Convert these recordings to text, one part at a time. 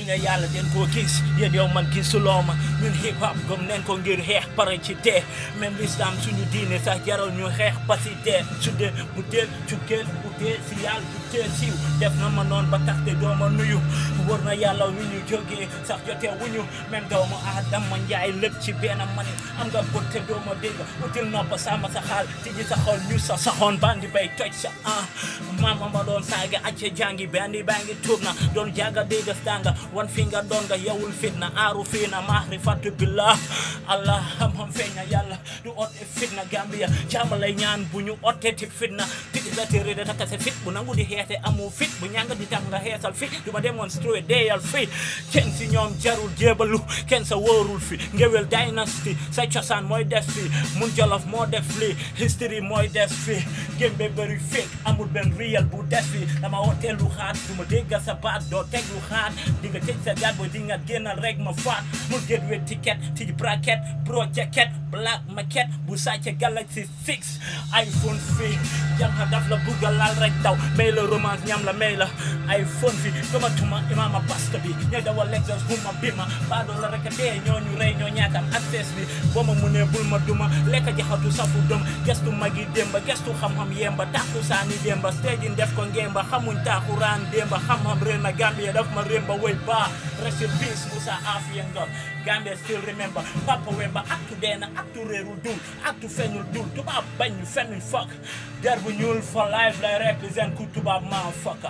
ñu ne yàlla den koo gis yéen yow man gisuloo ma ñun hip hop gëm neen ko ngir xeex pare ci dee même l'islam suñu diine sax jaral ñu xeex ba si dee su dee bu dee cukkeel bu dee si yàlla bu dee siiw def na ma noon ba tax te doo ma nuyu wër na yàlla wi ñu jógee sax jotee wuñu même doomu aadama njaay lépp ci benn man am nga bët te doo ma dégg util nopp sama sa xaal tijji sa xol ñu sa saxoon bandi bay toj sa ah mama ma doon saaga acce jàngi bandi baa ngi tuub na doon jaaga dégg stanga wan fi nga doon nga yewul fitna aaru fii na maarifatu billah allah xam-xam feeñ na yàlla du ote fitna gambia jàmm lay ñaan bu ñu ote ti fitna tigi sa téere da takka sa fit bu nangu di xeete amu fit bu ñanga di tax nga xeesal fit du ma démonstré deyal fi kenn si ñoom jarul jébalu kenn sa wóorul fi ngewel dynasty sa cosaan mooy def fi mun jolof moo def lii history mooy def fi gémbe bëri fake amul benn real bu def fi dama wootee lu xaat du ma déggal sa baat doo teg lu xaat di nga tëj sa gaat booy di nga génnal rek ma faat mu get we ticket tij bracket pro jacket black maquette bu sàcce galaxy 6 iphone fi jànqa daf la bugga laal rek daw may la romance ñam la may la iphone fi gëmatuma imaama pasta bi ñooy dawal lexus huma bima baadoo la rek a dee ñooñu rey ñoo ñaakam access bi boo ma mu ne bul ma duma lekk jaxatu safu dëm gestu magi démba gestu xam-xam yemba tàkku saani démba stage def ko ngemba xamuñ taaxuraan démba xam-xam réer na Gambia daf ma rémba way baa rest in peace Musa Afia Ngom Gambia still remember Papa Wemba aktu deena aktu réerul dul aktu feñul dul tubaab bañ ñu fenuñ fokk der bu ñuul for life lay represent ku tubaab maa fokka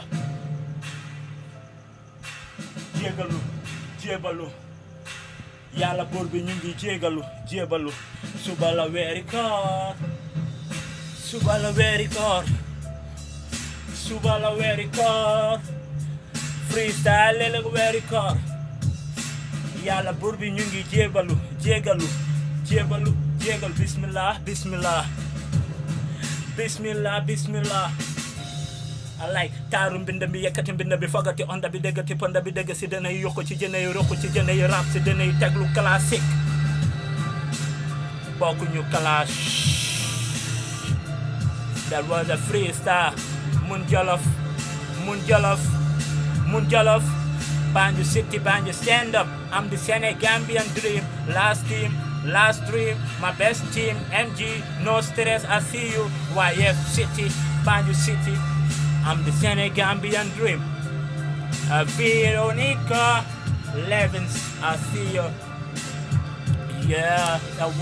jégalu jébalu yàlla buur bi ñu ngi jégalu jébalu suba la weeri koor suba la weeri koor suba la weeri koor freestyle léeg-léeg weeri koor yàlla buur bi ñu ngi jébalu jégalu jébalu jégal bismillah bismillah bismillah bismillah alay taaru mbind bi yekkati mbind bi fogati onda bi déggati ponda bi dégg si dana yi yokku ci jëne yi rokku ci jëne yi rap si dana yi teglu classique bokkuñu clash that was a freestyle mun jolof mun jolof mun jolof Banjul City, Banjul stand up. I'm the Senegambian dream. Last team, last dream. My best team, MG. No stress, I see you. YF City, Banjul City. I'm the Senegambian dream. Uh, Veronica Levins, I see you. Yeah. that